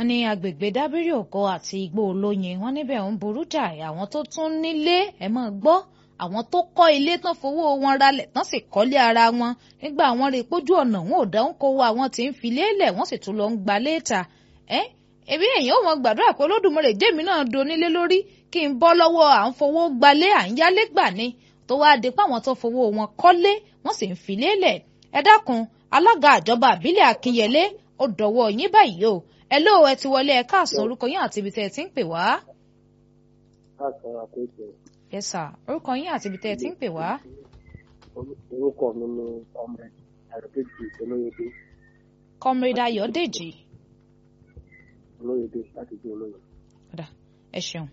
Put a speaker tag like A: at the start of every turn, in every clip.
A: wọ́n ní agbègbè dábírì òkò àti igbó olóyin wọ́n níbẹ̀ ń burú jáì àwọn tó tún nílé ẹ̀ mọ́ gbọ́ àwọn tó kọ́ ilé tán fowó wọn ralẹ̀ tán sì kọ́lé ara wọn nígbà àwọn rè pójú ọ̀nà wọn ò dáhùn kó wa àwọn tí ń fi lélẹ̀ wọ́n sì tún lọ ń gba léètà ẹ́ èmi èèyàn ò mọ gbàdúrà pé olódùmarè jẹ́mi náà donílé lórí kí n bọ́ lọ́wọ́ à ń fowó gbalé à ń yálé gbà ni tó wáá di pé àwọn tó fowó wọn kọ́lé wọ́n sì ń fi lélẹ̀ ẹ dákun alága àjọba àbílẹ̀ akínyẹlé ó dọ̀wọ́ yín báyìí o ẹ lóò ẹ ti wọlé ẹ káàsán orúkọ yín àti ibi tẹ́ ẹ ti ń pè wá.
B: káàsán àkójọ
A: yes sir orúkọ yín àti ibi tẹ́ ẹ ti ń pè wá.
B: orúkọ mi ni ọmọ àròkèjì olóyèdè
A: comrade ayọ̀dèjì
B: olóyèdè láti jẹ olóyè.
A: ọ̀dà ẹ ṣeun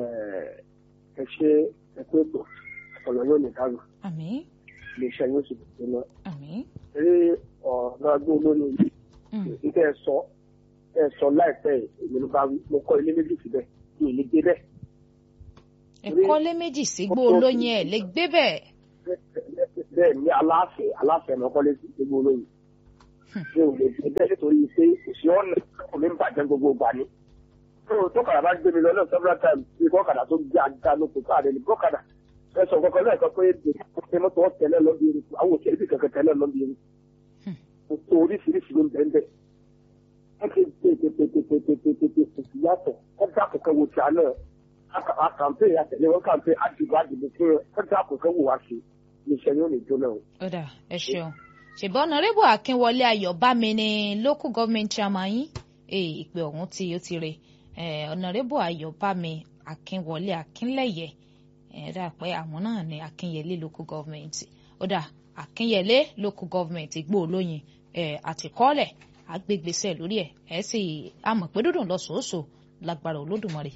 B: ẹ ṣe ẹ pé pọ̀ ọ̀nà yóò ní dànù
A: àmín
B: iléeṣẹ́ yóò sì bẹ̀rẹ̀ náà.
A: àmín
B: eré ọ̀nà agbó olóyè yìí
A: mm,
B: nígbà ẹ sọ ẹ sọ láìpẹ́ èmi ló bá wí mo kọ́ ilé méjì síbẹ̀ mi ì ní gbé bẹ́ẹ̀.
A: ẹ kọ́lé méjì sígbó olóyin ẹ̀ lè gbé bẹ́ẹ̀
B: bẹ́ẹ̀ ni aláàfẹ́ aláàfẹ́ náà kọ́lé sí gbogbo olóyè. mi ò lè gbé bẹ́ẹ̀ nítorí pé òsì ọ̀nà kò ní bàjẹ́ gbogbo ìgbà ni. tó tó kàdà bá gbé mi lọ náà several times bí kọ́kàdà tó gbé ajá ló kó káàdé ní kọ́kàdà ẹ sọ kankan náà kan pé ṣe mọ́tò tẹ́lẹ̀ lọ́bí eruku àwọn òṣèré bí kankan tẹ́lẹ̀ lọ́bí eruku. tó oríṣiríṣi ló ń bẹ́ẹ̀ bẹ́ẹ̀. wọ́n ti tètètètètètètè kò sí yàtọ̀ wọ́n dá kankan wò tí a náà a kàmpé àtẹ̀lé wọn kàmpé àdìbò àdìbò fún ẹ wọ́n dá kankan wò wá sí iléeṣẹ́ yóò ní jóná o.
A: ọ̀dà ẹ ṣeun ṣèbí ọ̀nàrẹ́bù akínwọlé ayọ̀bámi ni local government chairman yín ee ìpè ọ̀hún tí ó ti re ọ̀nàrẹ́bù ayọ̀bámi akínwọlé akínlẹ̀yẹ ẹ̀ dà pé àwọn náà ni akínyẹlé local government ọ̀dà akínyẹlé local government igbó olóyin ẹ̀ àtìkọ́lẹ̀ àgbègbèsẹ̀ lórí ẹ̀ ẹ̀ sì àmọ̀ pé dúdùn lọ sòósò lágbára olódùmarè.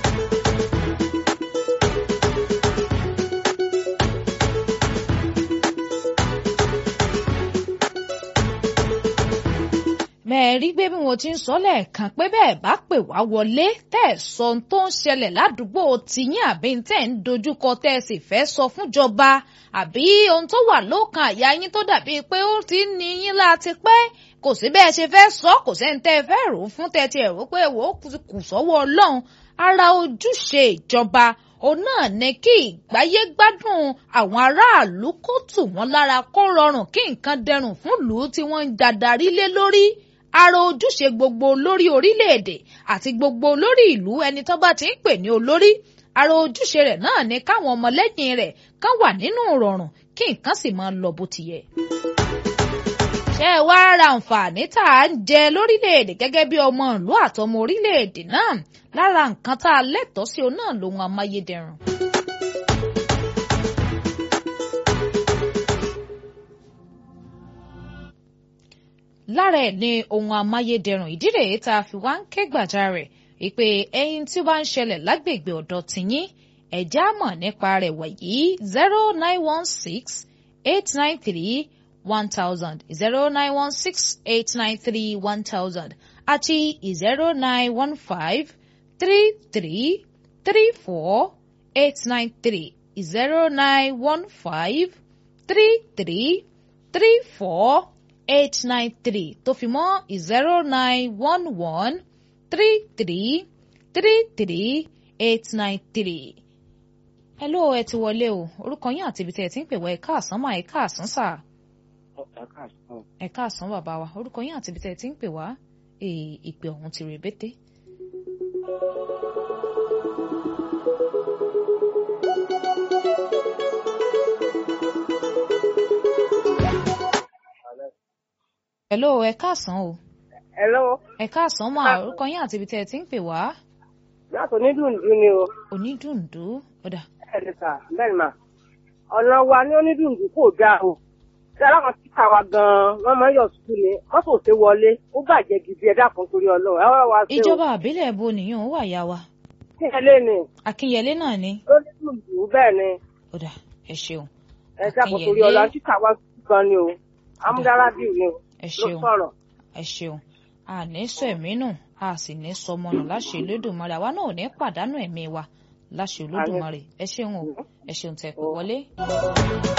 A: mẹ́ẹ̀rí gbé bí mo ti ń sọ lẹ́ẹ̀kan pé bẹ́ẹ̀ bá pè wá wọlé tẹ́ ẹ̀ sọ ohun tó ń ṣẹlẹ̀ ládùúgbò tìyín àbí tẹ́ ẹ̀ ń dojúkọ tẹ́ ẹ sì fẹ́ sọ fúnjọba àbí ohun tó wà lókàn àyà yín tó dàbí pé ó ti ń ní yín láti pẹ́ kò sí bẹ́ẹ̀ ṣe fẹ́ sọ kò sẹ́ni tẹ́ ẹ fẹ́ rò ó fún tẹ́ ẹ ti ẹ̀ rò pé wò ó kù sọ́wọ́ ọlọ́run ara ojúṣe ìjọba òun náà ní kí ìgbáyé gbádùn àwọn aráàlú kó tù wọ́n lára kó rọrùn kí nǹkan dẹrùn fún ìlú tí wọ́n ń dadarí lé lórí ara ojúṣe gbogbo olórí orílẹ̀-èdè àti gbogbo olórí ìlú ẹni tó bá ti ń pè ní olórí ara ojúṣe rẹ̀ náà ni káwọn ọmọlẹ́yìn rẹ̀ kán wà nínú ìrọ̀rùn kí nǹkan sì máa lọ bó ti yẹ. ṣé ẹ wá ra àǹfààní tá à ń jẹ lórílẹ̀-èdè gẹ́gẹ́ bí ọmọ ìlú àtọmọ orílẹ̀-èdè náà lára nǹkan tá a lẹ́tọ̀ọ́ sí òun náà lòun amáyédẹrùn. lára ẹ̀ ní ohun amáyédẹrùn ìdí rèé tá a fi wá ń ké gbàjarè ìpè ẹyin tí ó bá ń ṣẹlẹ̀ lágbègbè ọ̀dọ̀ tìyín ẹ̀já mọ̀ nípa rẹ̀ wọ̀nyí zero nine one six eight nine three one thousand zero nine one six eight nine three one thousand àti zero nine one five three three three four eight nine three zero nine one five three three three four eight nine three tó fi mọ́ zero nine one one three three three three eight nine three. hello ẹ ti wọlé o orúkọ yín àti ibi tí ẹ ti ń pè wá ẹ káàsán mà ẹ káàsán sà ẹ káàsán bàbá wa orúkọ yín àti ibi tí ẹ ti ń pè wá ìpè ọ̀hún ti rèbété. hello ẹ káàsán o
C: Hello.
A: ẹ káàsán mà orúkọ yín àti ibi tí ẹ ti ń pè wá
C: Láti onídùndún ni o.
A: onídùndú ọ̀dà
C: Bẹ́ẹ̀ni sà, bẹ́ẹ̀ni mà. Ọ̀nà wa ní onídùndún kò dáa o. Ṣé aláwọn títà wa gan-an wọ́n máa ń yọ̀ sùkúl ni? Wọ́n kò ṣe wọlé. Ó bàjẹ́ gidi ẹ dákun torí Ọlọ́run. Ẹ wá wá sí o.
A: ìjọba àbílẹ̀ bo nìyẹn ó wà yá wa
C: Kí ẹ lé ni?
A: akínyẹlé náà ni
C: Onídùndún bẹ́ẹ̀ ni.
A: ọ̀dà ẹ ṣeun
C: Ẹ dákun torí
A: Akínyẹlé.
C: Ọlọ́run títà wa gan ni o. Amúdárábì ni o.
A: ẹ
C: Ló
A: ṣeun
C: sọ̀rọ̀.
A: ẹ ṣeun a ní sọ ẹ̀mí nù a sì ní sọmọ nù láṣẹ Olódùmarè àwa náà ò ní pàdánù ẹ̀mí wa láṣẹ Olódùmarè ẹ ṣeun o ẹ ṣeun tẹ́ pè wọlé.